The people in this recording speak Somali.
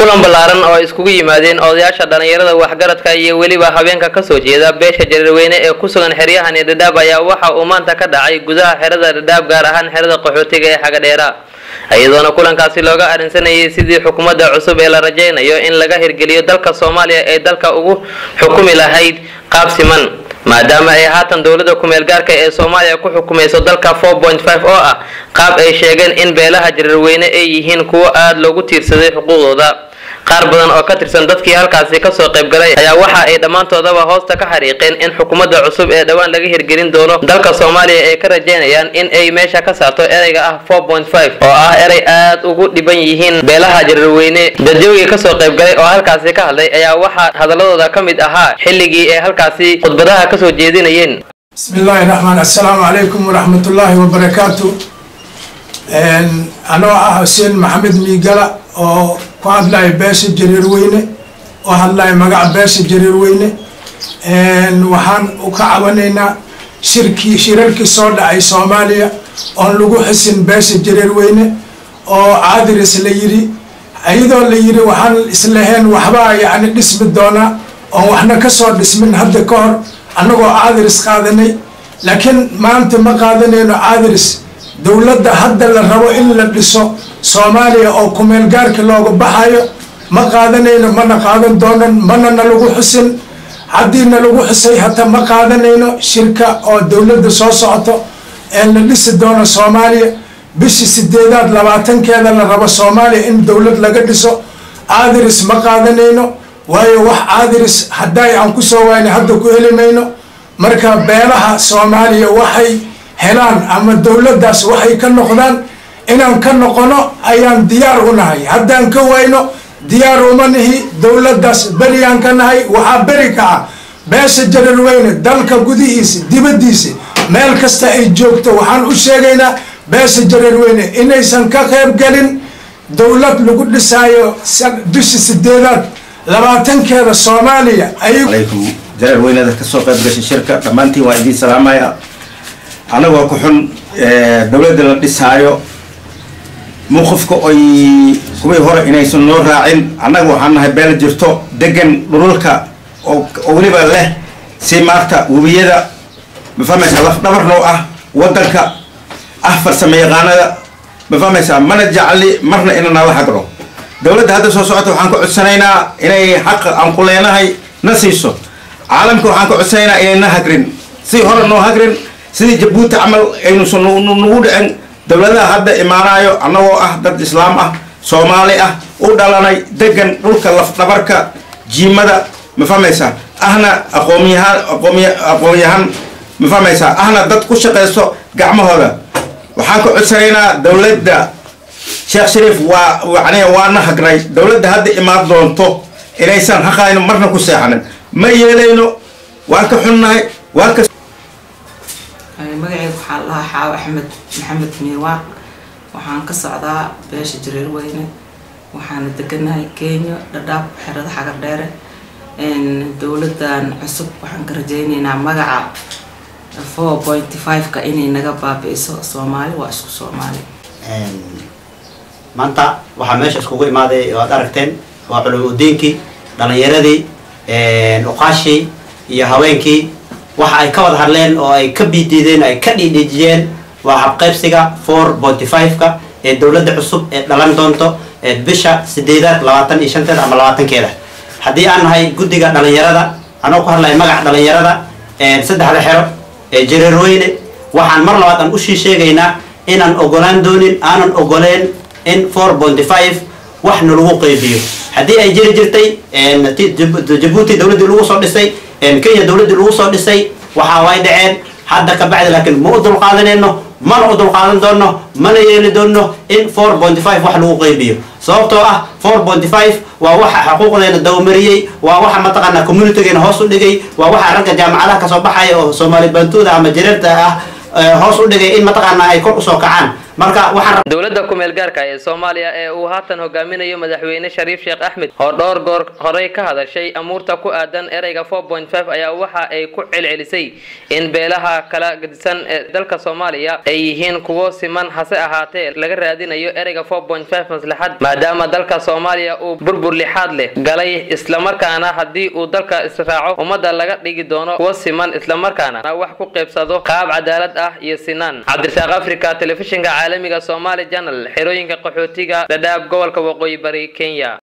kulan ballaaran oo ay iskugu yimaadeen odayaasha dhallinyarada waxgaradka iyo weliba habeenka kasoo jeeda beesha jareerweyne ee ku sugan xeryahani dhadhaab ayaa waxa uu maanta ka dhacay gudaha xerada dhadhaab gaar ahaan xerada qaxootiga ee xagadheera iyadoona kulankaasi looga arrinsanayay sidii xukuumadda cusub ee la rajaynayo in laga hirgeliyo dalka soomaaliya ee dalka ugu xukumi lahayd qaab siman maadaama ay haatan dowladda kumeel gaarka ee soomaaliya ku xukumayso dalka oo ah qaab ay sheegeen in beelaha jareerweyne ay yihiin kuwo aada loogu tiirsaday xuquuqdooda qaar badan oo ka tirsan dadkii halkaasi kasoo qaybgalay ayaa waxa ay dhammaantoodaba hoosta ka xariiqeen in xukuumadda cusub ee dhowaan laga hirgelin doono dalka soomaaliya ay ka rajaynayaan in ay meesha ka saarto ereyga ah oo ah erey aad ugu dhiban yihiin beelaha jareerweyne dadyoogii kasoo qaybgalay oo halkaasi ka hadlay ayaa waxaa hadaladooda ka mid ahaa xilligii ay halkaasi khudbadaha kasoo jeedinayeen bismi illaahi raxmaan assalaamu calaykum waraxmatullaahi wabarakaatu anoo ah xuseen maxamed miigala oo ku hadlaya beesha jareerweyne oo hadlaya magaca beesha jareerweyne waxaan ka cabanaynaa shirkii shirarkii soo dhacay soomaaliya oon lagu xisin beesha jareerweyne oo caadiris la yidhi iyadoo la yidhi waxaan islaheen waxbaa yacni dhismi doonaa oon waxna kasoo dhismin hadda ka hor annagoo caadiris qaadanay laakiin maanta ma qaadanayno caadiris dowladda hadda la rabo in la dhiso soomaaliya oo kumeel gaarka looga baxayo ma qaadanayno mana qaadan doonan mana na lagu xusin haddii na lagu xusay hata ma qaadanayno shirka oo dowladda soo socoto ee la dhisi doono soomaaliya bishii sideedaad labaatankeeda la rabo soomaaliya in dowlad laga dhiso caadiris ma qaadanayno waayo wax caadiris hadday aan kusoo waayna hadda ku heli mayno marka beelaha soomaaliya waxay helaan ama dowladdaas waxay ka noqdaan inaan ka noqono ayaan diyaar u nahay haddaan ka wayno diyaar uma nihi dowladdaas beriyaan ka nahay waxaa beri ka ah beesha jareerweyne dalka gudihiisa dibaddiisa meel kasta ay joogto waxaan u sheegaynaa beesha jareerweyne inaysan ka qayb gelin dowlad lagu dhisaayo bishi sideedaad labaatankeeda soomaaliya alaykum jareerweyneda kasoo qayb gashay shirka dhammaantiin waa idiin salaamaya annagoo ku xun dowladda la dhisaayo mawqifka oy kuwii hore inaysan noo raacin annaga waxaan nahay beel jirto degan dhululka oo weliba leh si maarta webiyada mafahmaysaa lafdhabar noo ah wadanka ah farsamo yaqaanada mafahmaysaa mana jecli marna ina nala hagro dowladda hadda soo socota waxaan ka codsanaynaa inay xaqa aan ku leenahay na siiso caalamka waxaan ka codsanaynaa inay na hagrin si hore noo hagrin sidii jabuuti camal aynuusan nagu dhicin dowladaha hadda imaanayo annagoo ah dad islaam ah soomaali ah u dhalanay degan dhulka lafdhabarka jiimada ma fahmaysaa ahna aqoonyahaan aqoonyahan ma fahmaysaa ahna dad ku shaqaysto gacmahooda waxaan ka codsanaynaa dowladda sheekh shariif waa yani waana hagnay dowladda hadda imaan doonto inaysan haqayno marna ku seexanin ma yeelayno waan ka xunnahay waan ka magaceyga waxaa lahaa xaawo axmed maxamed miiwaaq waxaan ka socdaa beesha jareerweyne waxaana deganahay kenya dhadhaab xerada xagar dheere dowladan cusub waxaan ka rajeyneynaa magaca four pointy five-ka inay naga baabi-iso soomaali waa isku soomaali maanta waxaa meesha iskugu imaaday oo aad aragteen waa culum udiinkii dhalinyaradii uqaashii iyo haweenkii waxa ay ka wada hadleen oo ay ka biidiideen ay ka dhiidhiijiyeen waa habqaybsiga four pointy five-ka ee dowladda cusub ee dhalan doonto ee bisha sideedaad labaatan iyo shanteeda ama labaatankeeda haddii aan nahay guddiga dhalinyarada anoo ku hadlaya magaca dhalinyarada saddexda xero ee jareerweyne waxaan mar labaad aan ushii sheegaynaa inaan ogolaan doonin aanan ogoleen in four pointy five wax nalagu qeybiyo haddii ay jiri jirtay jabuuti dowladdii lagu soo dhisay kenya dowladdii lagu soo dhisay waxa way dhaceen hadda ka bacdi laakiin ma u dulqaadanayno mana u dulqaadan doono mana yeeli doono in four pointy five wax lagu qeybiyo sababtoo ah four pointy five waa waxa xuquuqdeena dawamariyey waa waxa mataqaanaa communitygeena hoos u dhigay waa waxa ragga jaamacadaha kasoo baxaya oo soomaali bantuuda ama jareerta ah hoos u dhigay in mataqaanaa ay kor usoo kacaan marka waxaan dowladda kumeel gaarka ee soomaaliya ee uu haatan hogaaminayo madaxweyne shariif sheekh axmed oo dhowr goor horey ka hadashay amuurta ku aadan ereyga ayaa waxa ay ku celcelisay in beelaha kala gedisan ee dalka soomaaliya ay yihiin kuwo siman hase ahaatee laga raadinayo ereyga maslaxad maadaama dalka soomaaliya uu burbur lixaad leh galay islamarkaana haddii uu dalka israaco ummadda laga dhigi doono kuwo siman islamarkaana wax ku qaybsado qaab cadaalad ah iyo sinaan cabdirasaaq africa telefishinka caalamiga somaali janal xerooyinka qaxootiga dhadhaab gobolka waqooyi bari kenya